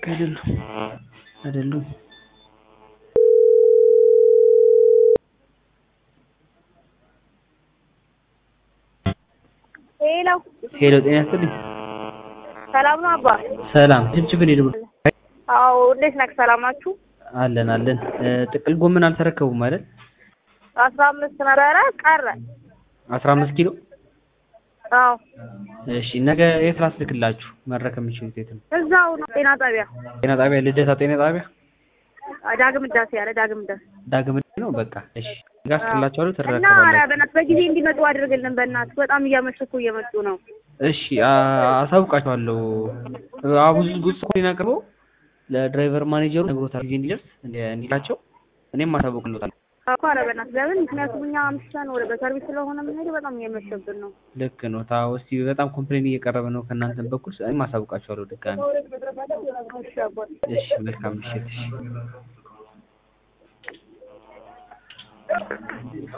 አይደሉም አይደሉም ሄሎ ሄሎ ጤና ይስጥልኝ ሰላም ነው አባ? ሰላም ችብችብን ሄዱ አዎ እንዴት ነህ? ሰላም ናችሁ? አለን አለን እ ጥቅል ጎመን አልተረከቡም አይደል አስራ አምስት ነበረ ቀረ። አስራ አምስት ኪሎ አዎ እሺ ነገ የት ላስልክላችሁ መረከብ የምችሉት የት ነው እዛው ነው ጤና ጣቢያ ጤና ጣቢያ ልደታ ጤና ጣቢያ ዳግም ዳሴ ያለ ዳግም ዳሴ ዳግም ነው በቃ እሺ ጋስላችኋለሁ እና ኧረ ትረከባላችሁ በእናትህ በጊዜ እንዲመጡ አድርግልን በእናትህ በጣም እያመሸ እኮ እየመጡ ነው። እሺ አ- አሳውቃችኋለሁ አ ብዙ ብዙ ሰው አቅርበው ለድራይቨር ማኔጀሩ ነግሮታል ጊዜ እንዲደርስ እንዲ- እንዲላቸው እኔም አሳውቅልዎታለሁ እኮ ኧረ በእናትህ ለምን ምክንያቱም እኛ አምሽተን ወደ በሰርቪስ ስለሆነ የምንሄደው በጣም እየመሸብን ነው። ልክ ነው ታው እስቲ በጣም ኮምፕሌን እየቀረበ ነው ከእናንተ በኩል እኔም አሳውቃችኋለሁ ድጋሚ እሺ አባት እሺ መልካም ምሽት እሺ